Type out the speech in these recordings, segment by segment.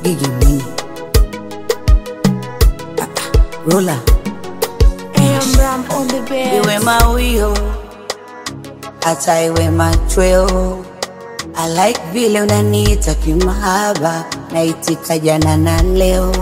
Gigi Mwinyi Ah, ah, Rola AM Ram on the bed. iwe mawio hata iwe machweo I like vile unaniita kimahaba naitika jana na leo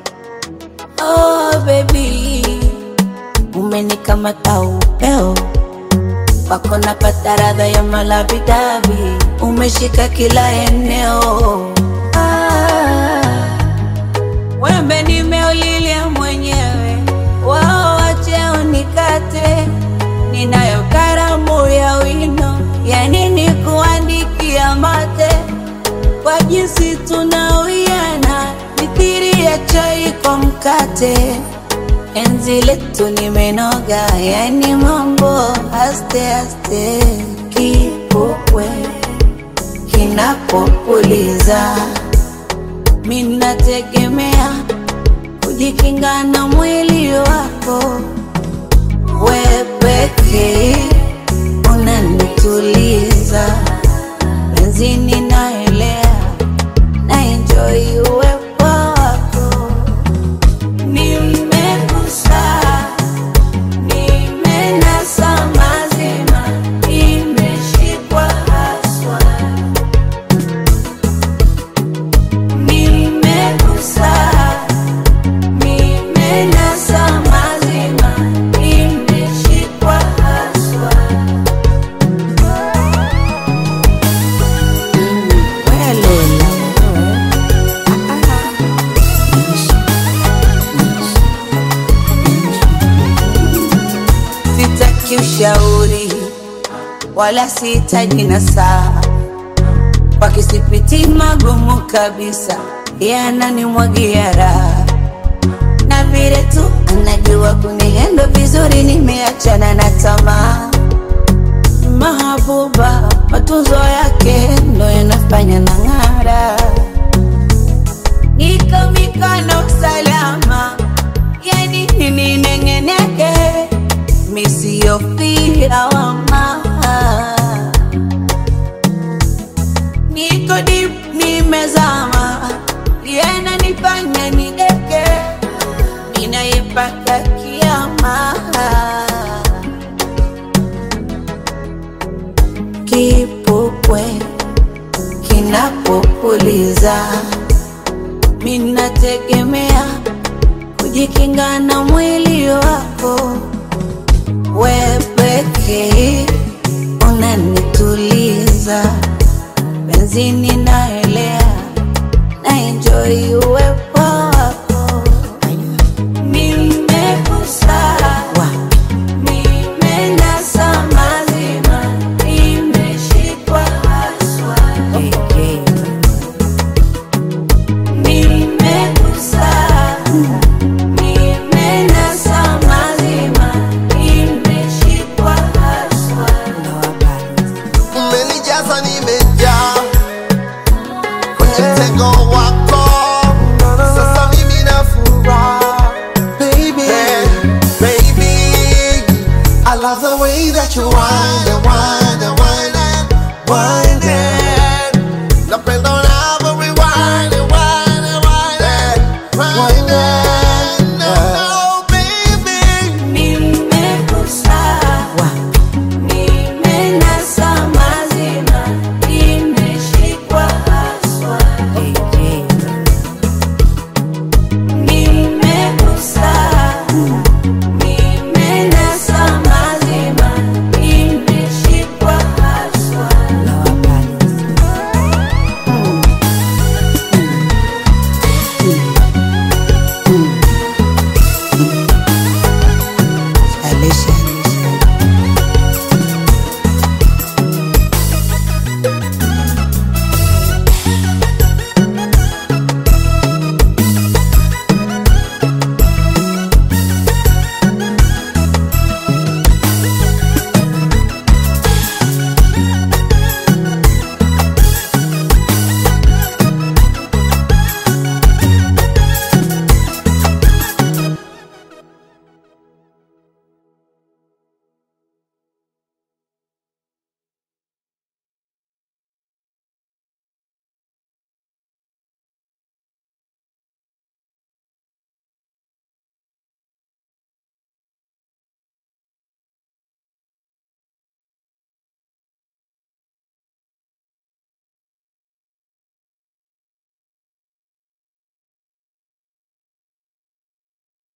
oh baby umenikamata upeo wako napata radha ya malabidabi umeshika kila eneo ah, wembe nimeulilia mwenyewe wao wache unikate ninayo karamu ya wino ya nini kuandikia mate kwa jinsi tunawiana mithiri ya chai kwa mkate enzi letu nimenoga yani mambo aste aste kipupwe kinapopuliza minategemea kujikinga na mwili wako we pekee unanituliza benzini naelea na enjoy uwepo wako nimegusa nimenasa mazima imeshikwa haswa nimegusa nimenasa mazima imeshikwa haswa welela sitaki ushauri wala sihitaji nasaha wakisipiti magumu kabisa yananimwagia raha na vile tu anajua kunihendo vizuri nimeachana na tamaa mahabuba matunzo yake ndo yanafanya na ng'ara niko mikono salama yani ninineng'eneke misiyofia wama niko dip nimezama yana nifanya nideke ninaipaka kiama kipupwe kinapopuliza minategemea kujikinga na mwili wako we pekee unanituliza benzini naelea na enjoy uwepo wako nimegusa nimenasa mazima imeshikwa haswa nimegusa nimenasa mazima imeshikwa haswa umenijaza nimejaa kwenye mtego